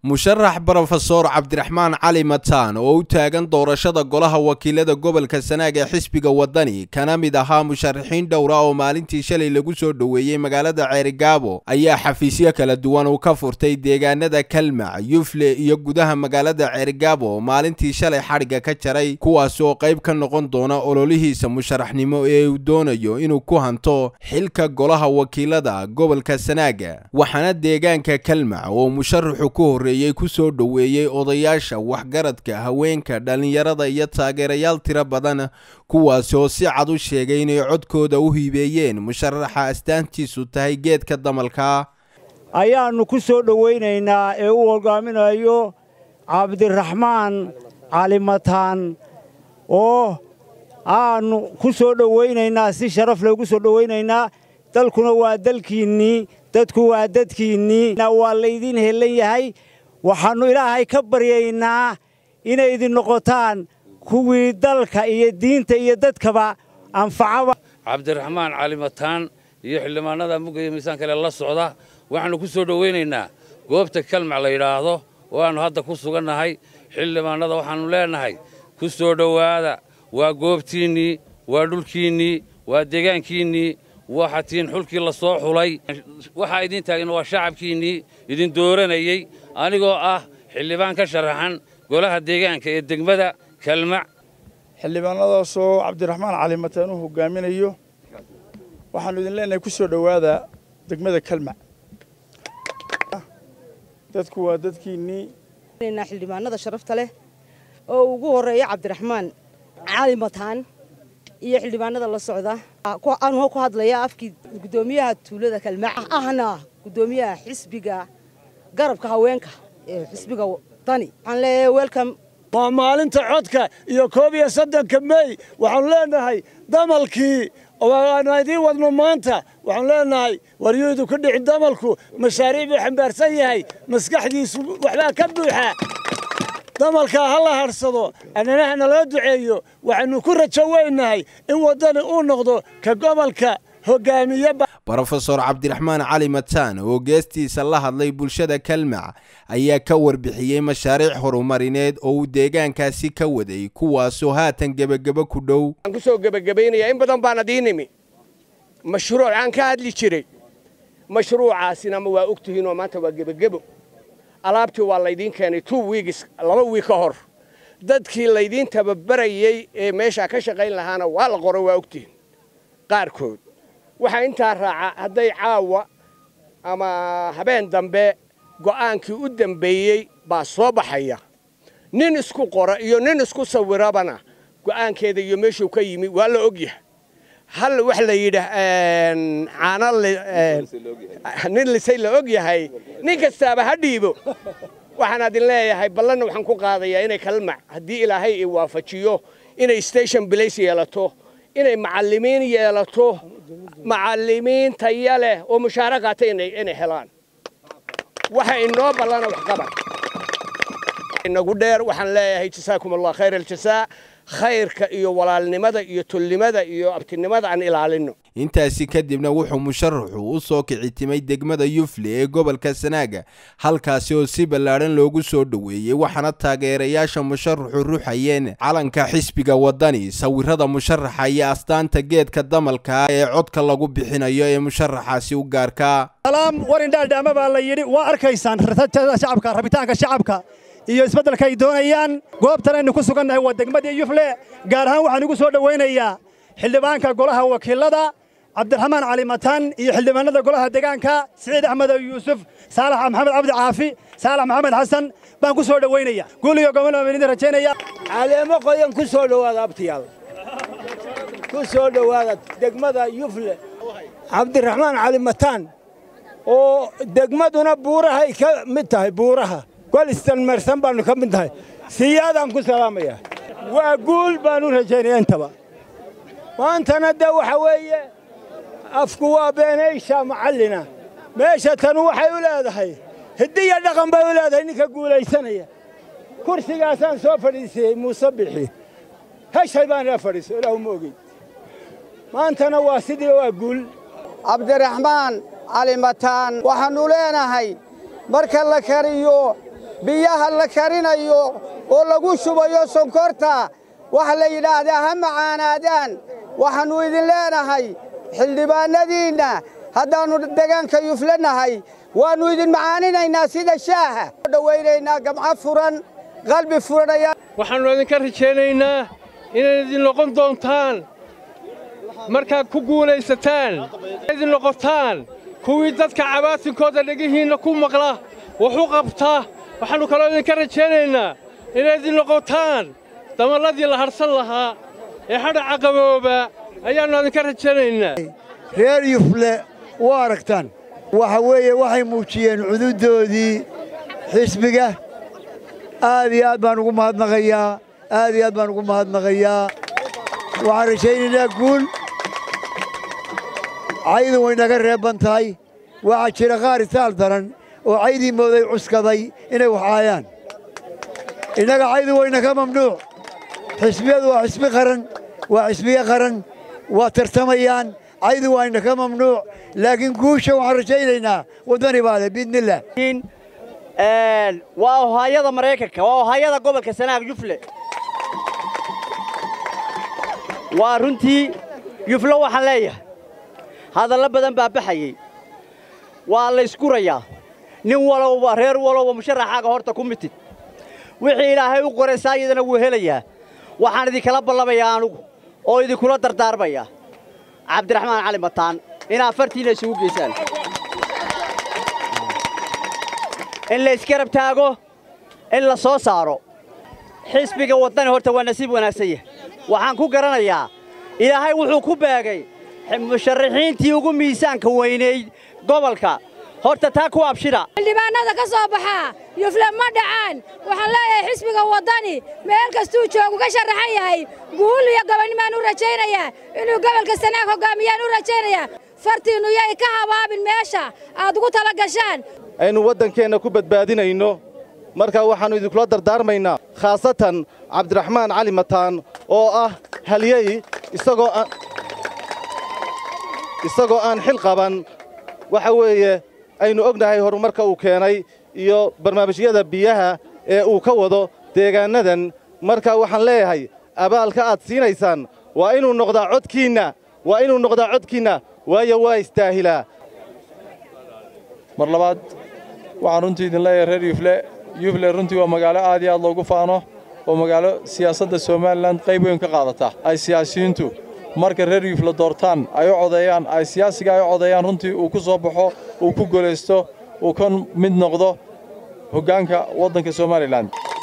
musharax brofesor cabdiraxmaan cali mataan oo u taagan doorashada golaha wakiilada gobolka sanaag ee xisbiga wadani kana mid ahaa musharaxiin dhowra oo maalintii shalay lagu soo dhoweeyey magaalada ceerigaabo ayaa xafiisyo kala duwan uu ka furtay deegaanada kalmac yufle iyo gudaha magaalada ceerigaabo maalintii shalay xadhigga ka jaray kuwaas oo qayb ka noqon doona ololihiisa musharaxnimo ee uu doonayo inuu ku hanto xilka golaha wakiilada gobolka sanaaga waxaana deegaanka kalmac oo musharaxu ku horreeyey ku soo dhoweeyey odayaasha waxgaradka haweenka dhallinyarada iyo taageerayaal tiro badan kuwaas oo si cad u sheegay inay codkooda u hiibeeyeen musharaxa astaantiisu tahay geedka damalka ayaannu ku soo dhowaynaynaa ee u hogaaminayo cabdiraxmaan cali mataan oo aannu ku soo dhowaynaynaa si sharaf loogu soo dhowaynaynaa dalkuna waa dalkiinnii dadku waa dadkiinnii waa laydin helan yahay waxaannu ilaahay ka baryaynaa inay idin noqotaan kuwii dalka iyo diinta iyo dadkaba anfacaba cabdiraxmaan cali mataan iyo xildhibaanada mugaya miisaan kale la socda waxaannu ku soo dhowaynaynaa goobta kalmac la yidhaahdo oo aannu hadda ku sugannahay xildhibaannada waxaannu leennahay ku soo dhowaada waa goobtiinnii waa dhulkiinnii waa deegaankiinnii waxaa tihiin xulkii la soo xulay waxaa idiin taagna waa shacabkiinnii idin dooranayey anigoo ah xildhibaan ka sharaxan golaha deegaanka ee degmada kalmac xildhibaanadaasoo cabdiraxmaan cali mataan uu hogaaminayo waxaannu idin leenahay ku soo dhowaada degmada kalmac dadku waa dadkiinnii xildhibaanada sharafta leh oo ugu horreeya cabdiraxmaan cali mataan iyo xildhibaanada la socda anuu ku hadlaya afkii guddoomiyaha tuulada kalmac ahna guddoomiyaha xisbiga garabka haweenka ee xisbiga dani waxaan leeyahay welcome waa maalinta codka iyo koob iyo soddonka mey waxaanu leenahay damalkii waanu idiin wadno maanta waxaanu leenahay waryuudu ku dhicin damalku mashaariic buu xambaarsan yahay maskaxdiisu waxbaa ka buuxa damalkaa ha la hadhsado annanaha naloo duceeyo waxaynu ku rajo weynahay in waddani uu noqdo ka gobolka hogaamiye brofesor cabdiraxmaan cali mataan oo geestiisa la hadlay bulshada kalmac ayaa ka warbixiyey mashaariic horumarineed oo uu deegaankaasi ka waday kuwaasoo haatan gebagebo ku dhow aan ku soo gebagabaynayaa in badan baan adiin imi mashruuc aan ka hadli jiray mashruucaasina ma waa og tihiinoo maanta waa gebagebo alaabtii waa laydiin keenay two wiigis laba wiig ka hor dadkii laydiin tababarayey ee meeshaa ka shaqayn lahaana waa la qoray waa ogtihiin qaarkood waxaa intaa raaca hadday caawa ama habeen dambe go'aankii u dembeeyey baa soo baxaya nin isku qora iyo nin isku sawirabana go'aankeeda iyo meeshuu ka yimi waa la og yahay hal wax la yidhaah caano nin lisay la og yahay nin kastaaba ha dhiibo waxaan adin leeyahay ballanna waxaan ku qaadayaa inay kalmac haddii ilaahay i waafajiyo inay station blace yeelato inay macallimiin yeelato macallimiin taya leh oo mushaara qaata inay helaan waxa inoo ballana waxqabad inagu dheer waxaan leeyahay jasaakum allah khayr aljasaa khayrka iyo walaalnimada iyo tolnimada iyo abtinimada aan ilaalinno intaasi kadibna wuxuu musharaxu u soo kicitimay degmada yufle ee gobolka sanaaga halkaasi oo si ballaadhan loogu soo dhoweeyey waxaana taageerayaasha musharaxu ruxayeen calanka xisbiga wadani sawirada musharaxa iyo astaanta geedka damalka ee codka lagu bixinayo ee musharaxaasi u gaarka salaam warindhaadhaama baa la yidhi waa arkaysaan shacabka rabitaanka shacabka iyo isbeddelka ay doonayaan goobtan aynu ku sugannahay waa degmadii yufle gaar ahaan waxaan ugu soo dhowaynayaa xildhibaanka golaha wakiilada cabdiraxmaan cali mataan iyo xildhibaanada golaha deegaanka siciid axmed yuusuf saalax maxamed cabdi caafi saalax maxamed xasan baan ku soo dhowaynaya guul iyo gobol baan idin rajaynaya caleemo qoyan ku soo dhowaada abtiyaal ku soo dhowaada degmada yufle cabdiraxmaan cali mataan oo degmaduna buurahay ka mid tahay buuraha golistan marsan baannu ka mid tahay siyaadaan ku salaamayaa waa guul baanu rajaynaya intaba maantana dee waxa weeye afku waa beenaysha macallina meesha tanu waxay u leedahay hiddiya dhaqan bay u leedahay ninka guulaysanaya kursigaasaan soo fadhiisiyey muuse bixi heshay baan ila fadhiiso ilaahu ma ogeyn maantana waa sidii waa guul cabdiraxmaan cali mataan waxaannu leenahay marka la kariyo biyaha la karinayo oo lagu shubayo sonkorta waxa la yidhaahdaa ha macaanaadaan waxaannu idin leenahay xildhibaannadiinna haddaannu deegaanka yufle nahay waannu idin macaaninaynaa sida shaaha dhowaynaynaa gamco furan qalbi furanaya waxaannu idinka rajaynaynaa inaad idin noqon doontaan markaad ku guulaysataan idin noqotaan kuwii dadka cabaatinkooda dhegihiinna ku maqla wax u qabta waxaannu kaloo idinka rajaynaynaa inaad idin noqotaan damalladii la hadhsan lahaa ee hadhaca qabooba ayaannu idinka rajaynaynaa reer yufle waa aragtaan waxa weeye waxay muujiyeen cududdoodii xisbiga aad iyo aad baan ugu mahadnaqayaa aad iyo aad baan ugu mahadnaqayaa waxaan rajaynaynaa guul caydu way naga reebban tahay waxaa jira qaar itaal daran oo caydii mooday cuskaday inay waxaayaan innaga caydu wayna ka mamnuuc xisbiyadu waa xisbi qaran waa xisbiye qaran waa tartamayaan caydu wayna ka mamnuuc laakiin guusha waxaan rajaynaynaa waddani baa leh biidnillaah waa ohaayada maraykanka waa ohaayada gobolka sanaag yufle waa runtii yufle waxaan leeyahay hadallo badan baa baxayey waa la ysgurayaa nin walowba reer walowba musharaxaaga horta ku mitid wixii ilaahay u qoray saayidana wuu helayaa waxaan idinkala ballamayaa anugu oo idinkula dardaarmayaa cabdiraxmaan cali mataan inaad fartiinna isugu geysaan in la isgarab taago in la soo saaro xisbiga waddani horta waa nasiib wanaagsan yahay waxaan ku garanayaa ilaahay wuxuu ku beegay musharaxiintii ugu miisaanka weynayd gobolka horta taa ku abshida xildhibaannada ka soo baxaa yufle ma dhacaan waxaan leeyahay xisbiga waddani meel kastuu joogu ka sharaxan yahay guul iyo gobonnimaan u rajaynayaa inuu gobolka sanaag hoggaamiyaan u rajaynayaa fartiinnu yay ka habaabin meesha aad ugu tala gashaan aynu waddankeenna ku badbaadinayno marka waxaannu idinkula dardaarmaynaa khaasatan cabdiraxmaan cali mataan oo ah halyey isagoo aan isagoo aan xil qaban waxa weeye aynu ognahay horumarka uu keenay iyo barnaamijyada biyaha ee uu ka wado deegaannadan marka waxaan leeyahay abaalka aad siinaysaan waa inuu noqdaa codkiinna waa inuu noqdaa codkiinna waayo waa istaahilaa mar labaad waxaan runtii idin leeyahay reer yufle yufle runtii waa magaalo aad iyo aad loogu faano oo magaalo siyaasadda somalilan qayb weyn ka qaadata ay siyaasiyiintu marka reer yufle doortaan ay u codeeyaan ay siyaasiga ay u codeeyaan runtii uu ku soo baxo uu ku golaysto uu ka mid noqdo hoggaanka waddanka somalilan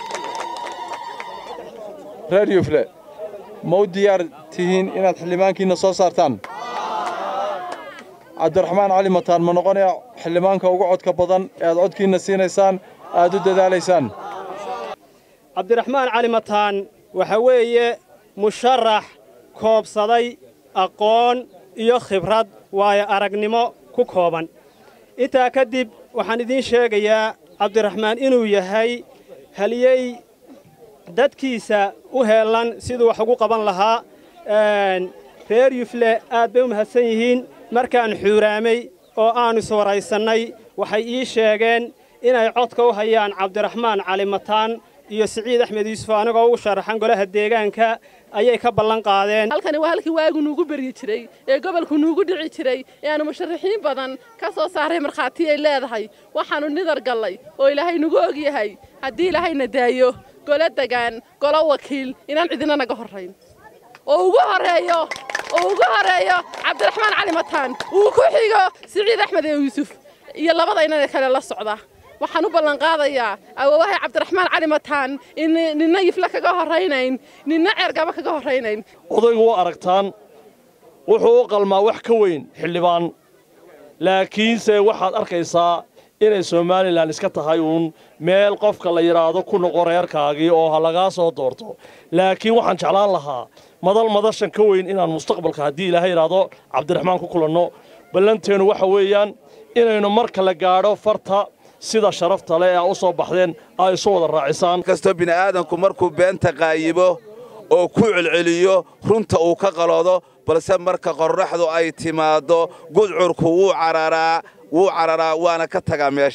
reer yufle ma u diyaar tihiin inaad xildhibaankiinna soo saartaan cabdiraxmaan cali mataan ma noqonaya xildhibaanka ugu codka badan ee aad codkiinna siinaysaan aad u dadaalaysaan cabdiraxmaan cali mataan waxa weeye musharax koobsaday aqoon iyo khibrad waayo aragnimo ku kooban intaa ka dib waxaan idiin sheegayaa cabdiraxmaan inuu yahay haliyey dadkiisa u heellan siduu wax ugu qaban lahaa reer yufle aad bay u mahadsan yihiin markaan xuuraamay oo aannu iswaraysannay waxay ii sheegeen inay codka u hayaan cabdiraxmaan cali mataan iyo siciid axmed yuusuf anigoo ugu sharaxan golaha deegaanka ayay ka ballan qaadeen halkani waa halkii waagu nuugu beryi jiray ee gobolku nuugu dhici jiray ee aanu musharaxiin badan ka soo saaray markhaati ay leedahay waxaannu nidar gallay oo ilaahay nugu og yahay haddii ilaahayna daayo golo degaan golo wakiil inaan cidina naga horrayn oo ugu horreeyo oo ugu horreeyo cabdiraxmaan cali mataan uu ku xigo siciid axmed ee yuusuf iyo labada inana kale la socda waxaan u ballanqaadayaa awoowahay cabdiraxmaan cali mataan in ninna yifle kaga horraynayn ninna ceergaba kaga horraynayn odaygu waa aragtaan wuxuu u qalmaa wax ka weyn xildhibaan laakiinse waxaad arkaysaa inay somalilan iska tahay uun meel qofka la yidhaahdo ku noqo reerkaagii oo ha lagaa soo doorto laakiin waxaan jeclaan lahaa madal madashan ka weyn inaan mustaqbalka haddii ilaahay yidhaahdo cabdiraxmaan ku kulanno ballanteennu waxa weeyaan inaynu marka la gaadho farta sida sharafta leh ee a u soo baxdeen ay isu wada raacisaan kastoo bini'aadanku markuu beenta qaayibo oo ku celceliyo runta uu ka qaloodo balse marka qorraxdu ay timaaddo gudcurku wuu cararaa wuu cararaa waana ka tagaa meesha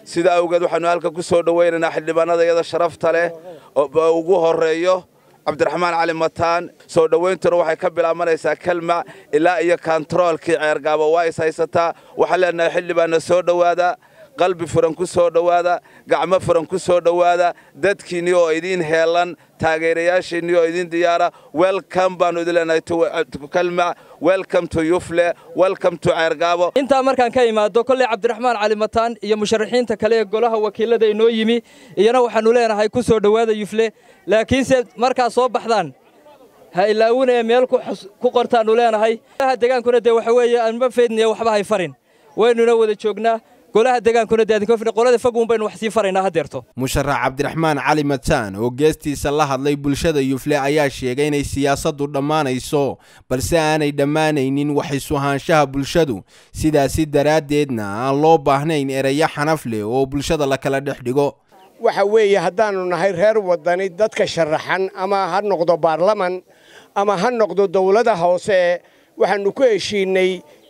sida awgeed waxaannu halka ku soo dhowaynaynaa xildhibaanada iyada sharafta leh oo ugu horreeyo cabdiraxmaan cali mataan soo dhowayntuna waxay ka bilaabanaysaa kelma ilaa iyo kantaroolkii ceergaabo waa is haysataa waxaan leenahay xildhibaanna soo dhowaada qalbi furan ku soo dhowaada gacmo furan ku soo dhowaada dadkiinnii oo idiin heelan taageerayaashiinnii oo idiin diyaara welcome baannu idin leenahay kelma welcome to yufle welcome to ceergaabo intaa markaan ka imaado kolley cabdiraxmaan cali mataan iyo musharaxiinta kale ee golaha wakiilada inoo yimi iyana waxaannu leenahay ku soo dhowaada yufle laakiinse markaa soo baxdaan ha ilaawinaya meel ku qortaannu leenahay golaha degaankuna dee waxa weeye aanma feydnaya waxba hay farin waynuna wada joognaa golaha degaankuna dee qolada fogun baynu wax sii faraynaa haddeerto musharax cabdiraxmaan cali mataan oo geestiisa la hadlay bulshada yufle ayaa sheegay inay siyaasaddu dhammaanayso balse aanay dhammaanaynin wax isu-ahaanshaha bulshadu sidaasi daraaddeedna aan loo baahnayn ereyo xanaf leh oo bulshada la kala dhex dhigo waxa weeye haddaannu nahay reer waddani dadka sharaxan ama ha noqdo baarlaman ama ha noqdo dawlada hoose waxaannu ku heshiinnay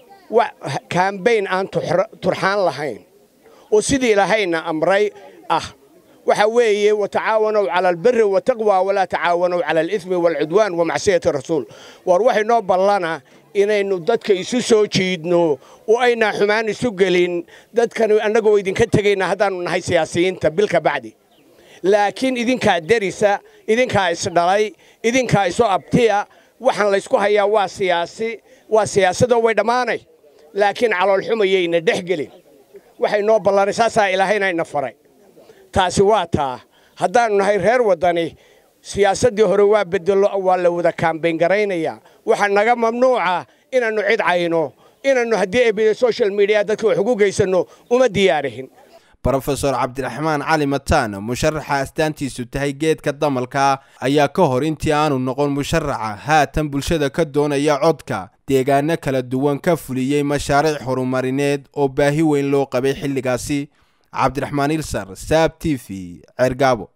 kambayn aan turxaan lahayn oo sidii ilaahayna amray ah waxa weeye watacaawanow cala albiri wataqwa walaa tacaawanow cala alithmi waalcudwaan wa macsiyati rasuul war waxay noo ballana inaynu dadka isu soo jiidno oo aynaa xumaan isu gelin dadkan annagoo idinka tegayna haddaannu nahay siyaasiyiinta bilka bacdi laakiin idinkaa derisa idinkaa isdhalay idinkaa isu abtiya waxaan laysku hayaa waa siyaasi waa siyaasadoo way dhammaanay laakiin caloolxumayayna dhex gelin waxay noo ballanay saasaa ilaahayna ina faray taasi waa taa haddaannu nahay reer waddani siyaasaddii hore waa bedelo waa la wada kaambayn garaynayaa waxaa naga mamnuuca inaannu cid cayno inaannu haddii ay social media dadka wax ugu geysanno uma diyaarihin brofesor cabdiraxmaan cali mataan musharaxa astaantiisu tahay geedka damalka ayaa ka hor intii aanu noqon musharaxa haatan bulshada ka doonaya codka deegaano kala duwan ka fuliyey mashaariic horumarineed oo baahi weyn loo qabay xilligaasi cabdiraxmaan ilsar saab t v ceergaabo